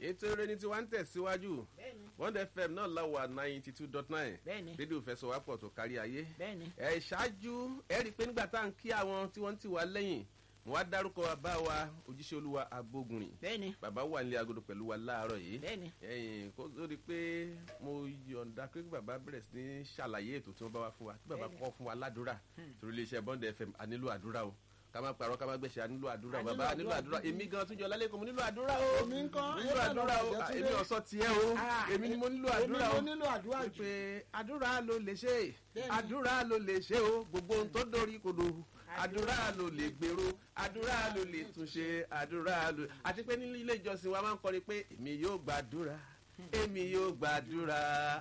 ètò eré ní tiwa ń tẹ̀síwájú bẹ́ẹ̀ni bond fm náà la wà ninety two dot nine bẹ́ẹ̀ni rédíò fẹsọ̀wápọ̀ tó kárí ayé bẹ́ẹ̀ni ẹ ṣáájú ẹ rí i pé nígbà tá à ń kí àwọn tí wọ́n ń tì wá lẹ́yìn mo wá dárúkọ bàbá wa òjíṣẹ́ olúwa agbógunrin bẹ́ẹ̀ni bàbá wà nílé agodo pẹ̀lú wa láàárọ̀ yìí bẹ́ẹ̀ni ẹyìn kó tó di pé mo yọ̀ǹda pé kí bàbá bẹ̀rẹ̀ sí ní ṣàlàyé ètò tí wọ́n bá wá fún wa kí bàbá Bẹ́ẹ̀ni. kọ́ fún wa ládùúrà torí iléeṣẹ́ bond fm a nílò àdúrà o ká má parọ́ ká má gbẹ̀ṣẹ̀ a nílò àdúrà o A nílò bàbá a nílò àdúrà àdúrà gidi. èmi gan tún jọ lálẹ́ kan mo nílò àdúrà o Èmi ńkọ́? mo nílò àdúrà o Ayé èmi ọ̀sọ́ tiẹ̀ o Ah. èmi ni mo nílò èmi àdúrà ló o nílò àdúrà jù pé àdúrà ló lè ṣe Bẹ́ẹ̀ni. àdúrà ló lè ṣe o gbogbo ohun tó dórí kodò àdúrà ló lè gbèrò àdúrà ló lè túnṣe àdúrà ló àti pé ní ilé ìjọsìn wa máa ń kọrin pé èmi yóò gbàdúrà èmi yóò gbàdúrà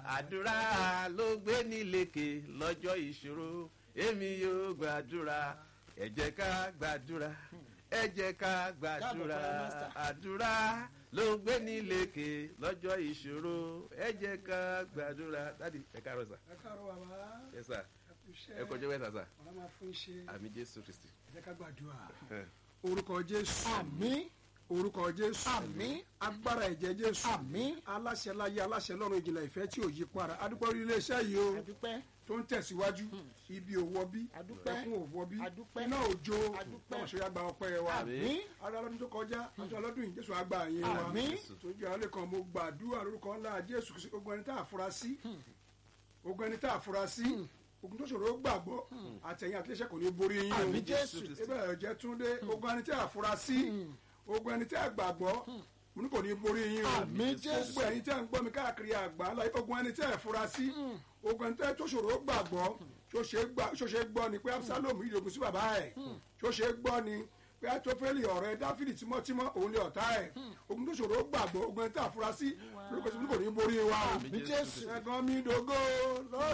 àdúrà ló gbé ní lékè lọ́jọ́ ìṣòro èmi yóò gbàdúrà ẹ jẹ́ ká gbàdúrà ẹ jẹ́ ká gbàdúrà Káàbọ̀, Prime Minister. àdúrà ló gbé ní lékè lọ́jọ́ ìṣòro ẹ jẹ́ ká gbàdúrà dádì ẹ káàárọ̀ sà ẹ káàárọ̀ bàbá ẹ sà ẹ kú iṣẹ́ ẹ kọjọ́ mẹ́ta sà ọ̀la máa fún iṣẹ́ àmì jésù kristi. ẹ jẹ́ ká gbàdúrà ẹ. orúkọ jésù àmín orúkọ jésù Àmín. agbára ẹ̀jẹ̀ jésù Àmín. aláṣẹ láyé aláṣẹ lọ́run ìjìnlẹ̀ ìfẹ́ tí ò yí para adúpẹ́ orí iléeṣẹ́ yìí o adúpẹ́ tó ń tẹ̀síwájú ibi òwò bí Adúpẹ́. ẹkún òwò bí Adúpẹ́. iná òjò Adúpẹ́. náà ṣe yá gba ọpẹ́ wa àmín ara lọ́dún tó kọjá àti ọlọ́dún yìí jésù àgbà yín wa Àmín. tójú alẹ́ kan mo gbàdúrà lórúkọ ńlá jésù kìí ṣe ogun ẹni tá a fura sí ogun ẹni tá a fura sí ogun tó ṣòro gbàgbọ́ àtẹ̀yìn àtẹ̀ṣẹ́ kò ní borí yín o Àmín Jésù. ebe ẹ̀jẹ̀ túndé ogun ẹni tá a fura sí ogun ẹni tá a gbàgbọ́ mo ní kò ní borí yín o Àmín Jésù. gbogbo ẹ̀yin tẹ́ ń gbọ́ mi káàkiri àgbà ńlá ogun ẹni tẹ́ ẹ̀ fura sí ogun ẹni tẹ́ tó ṣòro gbàgbọ́ tó ṣe gbà- tó ṣe gbọ́ ni pé absalom yìí ogun sí bàbá ẹ̀ tó ṣe gbọ́ ni pé atofeli ọ̀rẹ́ dáfídì tímọ́tímọ́ òun lè ọ̀tá ẹ̀ ogun tó ṣòro gbàgbọ́ ogun ẹni tẹ́ àfura sí lórúkọ tí mo ní kò ní borí wa o Àmín Jésù. ẹ̀gàn mi dògó lọ́jọ́